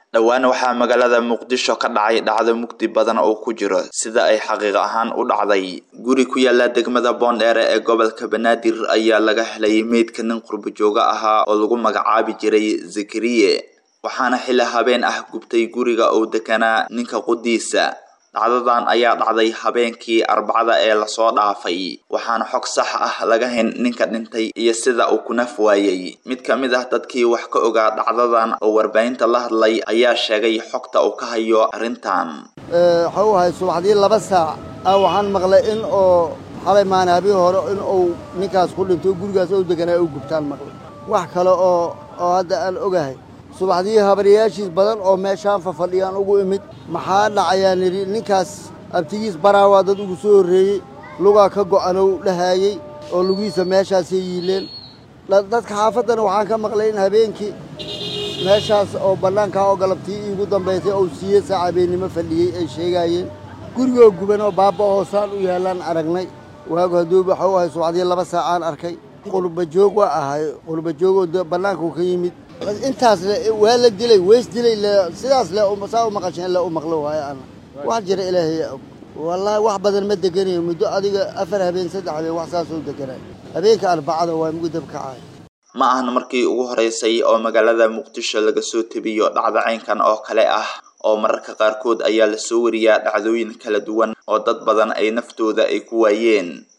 dhowaan waxaa magaalada muqdisho ka dhacay dhacdo mugdi badan oo ku jiro sida ay xaqiiq ahaan u dhacday guri ku yaala degmada boondheere ee gobolka banaadir ayaa laga helay meydka nin qurbo jooga ahaa oo lagu magacaabi jiray zakariye waxaana xilli habeen ah gubtay guriga uu deganaa ninka qudiisa dhacdadan ayaa dhacday habeenkii arbacada ee lasoo dhaafay waxaana xog sax ah laga hayn ninka dhintay iyo sida uu ku naf waayey mid ka mid ah dadkii wax ka ogaa dhacdadan oo warbaahinta la hadlay ayaa sheegay xogta uu ka hayo arrintan waxa uu ahay subaxdii laba saac ah waxaan maqlay in oo xalay maanaabii hore in uu ninkaas ku dhinto gurigaas ou deganaa u gubtaan maqlay wax kale oo oo hadda aan ogahay subaxdii habaryaashiis badan oo meeshaan fafadhiyaan ugu imid maxaa dhacayaan idhi ninkaas abtigiis baraawaa dad ugu soo horreeyey lugaa ka go'anow dhahaayey oo lugihiisa meeshaasay yiileen dadka xaafaddana waxaan ka maqlay in habeenkii meeshaas oo bannaankaa oo galabtii iigu dambaysay ou siiye saac habeennimo fadhiyey ay sheegaayeen gurigoo guban oo baabba hoosaan u yaallaan aragnay waagu hadduu waxa u ahay subaxdii laba saacaan arkay qurbajoog waa ahay qurbajoogoo bannaanku ka yimid intaas le waa la dilay weys dilay sidaas le saa u maqasheen le u maqlo waayo ana wax jira ilaahay og wallaahi wax badan ma deganayo muddo adiga afar habeen saddex habeen wax saasoo deganay habeenka arbacada waa mugdab kacay ma ahna markii ugu horeysay oo magaalada muqdisho laga soo tebiyo dhacdo caynkan oo kale ah oo mararka qaarkood ayaa lasoo wariyaa dhacdooyin kala duwan oo dad badan ay naftooda ay ku waayeen